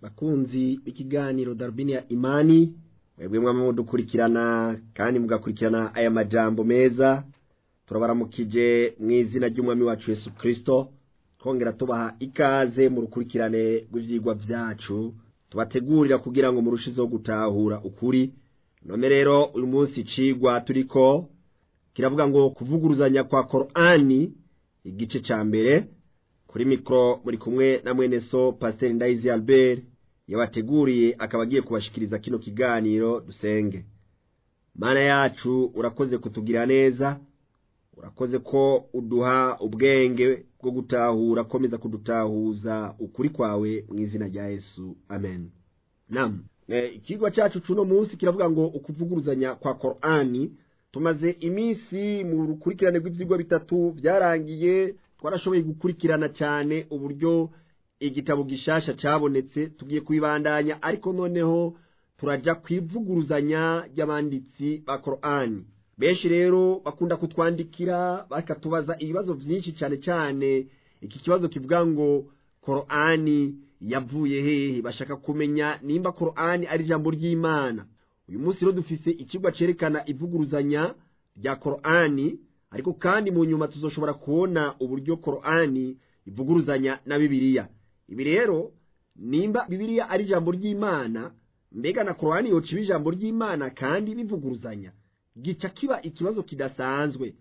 bakunzi b'ikiganiro darubini ya imani mwebwe mwaba mudukurikirana kandi mugakurikirana aya majambo meza turabaramukije mu izina ry'umwami wacu yesu kirisito twongera tubaha ikaze mu rukurikirane rw'ivyigwa vyacu tubategurira kugira ngo murushizeho gutahura ukuri none rero uyu munsi icigwa turiko kiravuga ngo kuvuguruzanya kwa korani igice ca mbere kuri mikoro muri kumwe na mwene so pasiteri ndayizi albert yabateguriye akaba agiye kubashikiriza kino kiganiro dusenge mana yacu urakoze kutugira neza urakoze ko uduha ubwenge bwo gutahura komeza kudutahuza ukuri kwawe mu izina rya yesu amen nam ikigwa cyacu cuno munsi kiravuga ngo ukuvuguruzanya kwa korani tumaze iminsi mu rukurikirane rw'ivyigwa bitatu byarangiye twarashoboye gukurikirana cyane uburyo igitabo gishasha cabonetse tugiye kubibandanya ariko noneho turaja kwivuguruzanya ry'abanditsi ba korani benshi rero bakunda kutwandikira bakatubaza ibibazo byinshi cyane cyane iki kibazo kivuga ngo korani yavuye hehe bashaka kumenya nimba korani ari ijambo ry'imana uyu munsi rero dufise ikigwa cerekana ivuguruzanya rya korani ariko kandi mu nyuma tuzoshobora kubona uburyo korani ivuguruzanya na bibiliya ibi rero nimba bibiliya ari ijambo ry'imana mbega na korani yoca iba ijambo ry'imana kandi bivuguruzanya gica kiba ikibazo kidasanzwe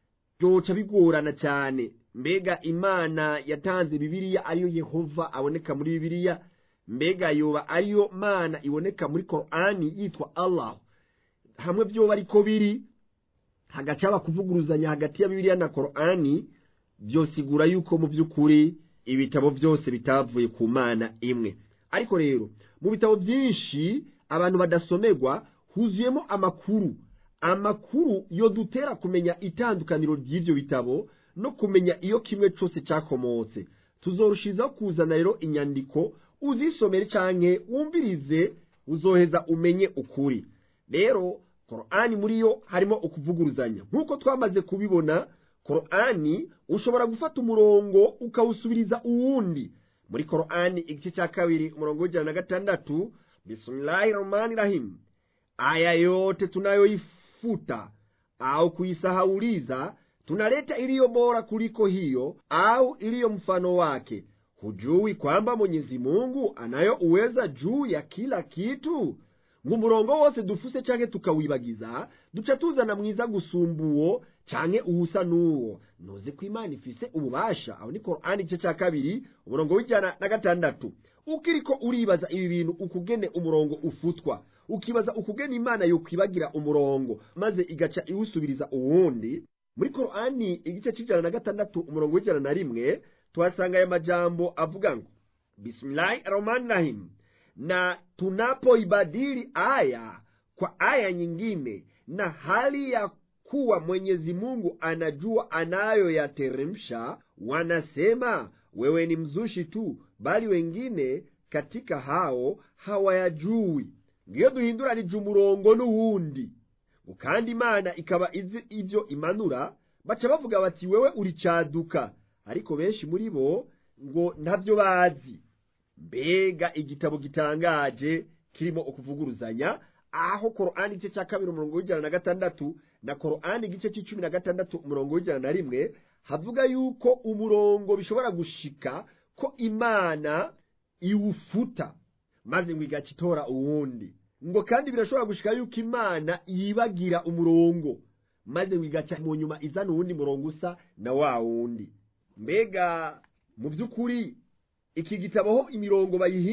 byoca bigorana cyane mbega imana yatanze bibiliya ariyo yehova aboneka muri bibiliya mbega yoba ariyo mana iboneka muri korani yitwa allah hamwe byoba ariko biri hagaca haba kuvuguruzanya hagati ya bibiliya na korani byosigura yuko mu by'ukuri ibitabo byose bitavuye ku mana imwe ariko rero mu bitabo byinshi abantu badasomerwa huzuyemo amakuru amakuru yo dutera kumenya itandukaniro ry'ibyo bitabo no kumenya iyo kimwe cyose cyakomotse tuzorushizaho kuzana rero inyandiko uzisomere canke wumvirize uzoheza umenye ukuri rero korani muri yo harimo ukuvuguruzanya nk'uko twamaze kubibona korani ushobora gufata umurongo ukawusubiriza uwundi muri korani igice cya kabiri umurongo w'ijana na gatandatu bismillahi rahmani rahim aya yote tunayoifuta au kuisahauliza tunaleta iliyo bora kuliko hiyo au iliyo mfano wake hujui kwamba mwenyezi mungu anayo uweza juu ya kila kitu mu murongo wose dufuse canke tukawibagiza duca tuzana mwiza gusumba uwo canke uwusa n'uwo noze ko imana ifise ububasha aho ni korani igice ca kabiri umurongo w'ijana na gatandatu ukiriko uribaza ibi bintu ukugene umurongo ufutwa ukibaza ukugene imana yokwibagira umurongo maze igaca iwusubiriza uwundi muri korani igice c'ijana na gatandatu umurongo w'ijana na rimwe tuhasanga aya majambo avuga ngo bismillahi rahmani rahim na tunapoibadili aya kwa aya nyingine na hali ya kuwa mwenyezi mungu anajua anayoyateremsha wanasema wewe ni mzushi tu bali wengine katika hao hawayajui ngiyo duhinduranije umurongo n'uwundi kandi imana ikaba izi ibyo imanura baca bavuga bati wewe uri caduka ariko benshi muri bo ngo ntabyo bazi mbega igitabo gitangaje kirimo ukuvuguruzanya aho korani igice cya kabiri umurongo w'ijana na gatandatu na korani igice cy'icumi na gatandatu umurongo w'ijana na rimwe havuga yuko umurongo bishobora gushika ko imana iwufuta maze ngo igaca itora uwundi ngo kandi birashobora gushika yuko imana yibagira umurongo maze ngo igaca mu nyuma izana uwundi murongo usa na wa wundi mbega mu by'ukuri iki gitabo aho imirongo bayihinda